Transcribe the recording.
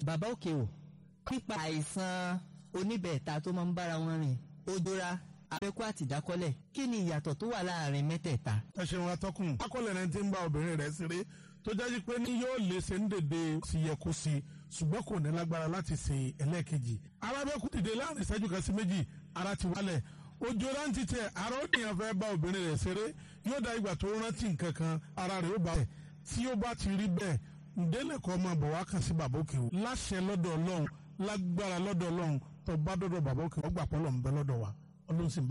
bàbá òkè o nípa àìsàn oníbẹ̀ẹ̀ta tó máa ń bára wọn rìn ojora abẹ́kú àti ìdákọ́lẹ̀ kí ni ìyàtọ̀ tó wà láàrin mẹ́tẹ̀ẹ̀ta. ẹ ṣeun atọ́kùn akọ́lẹ̀ rẹ̀ ti ń bá obìnrin rẹ̀ ṣeré tó jáde pé ní yóò lè ṣe ń dèdè sí yẹ kó sí ṣùgbọ́n kò ní lágbára láti ṣe ẹlẹ́ẹ̀kejì arábẹ́kú dìde láàrin ìṣẹ́jú kan sí méjì ara ti wálẹ̀ ojú rántí tẹ ara ó nìyàn fẹ́ bá obìnrin rẹ̀ ṣeré yóò dá ìgbà tó rántí nǹkan kan ara rẹ̀ ó bá rẹ̀ tí ó bá ti rí bẹ́ẹ̀ ǹdẹ́lẹ̀kọ́ ọmọ bọ̀ wá kàn sí bàbá òkè o láṣẹ lọ́dọ̀ ọlọ́run lágbára lọ́dọ̀ ọlọ́run tó bá dọ́dọ̀ bàbá òkè ọgbà pọ́lọ̀ ń bẹ lọ́dọ̀ wa ọlọ́run sì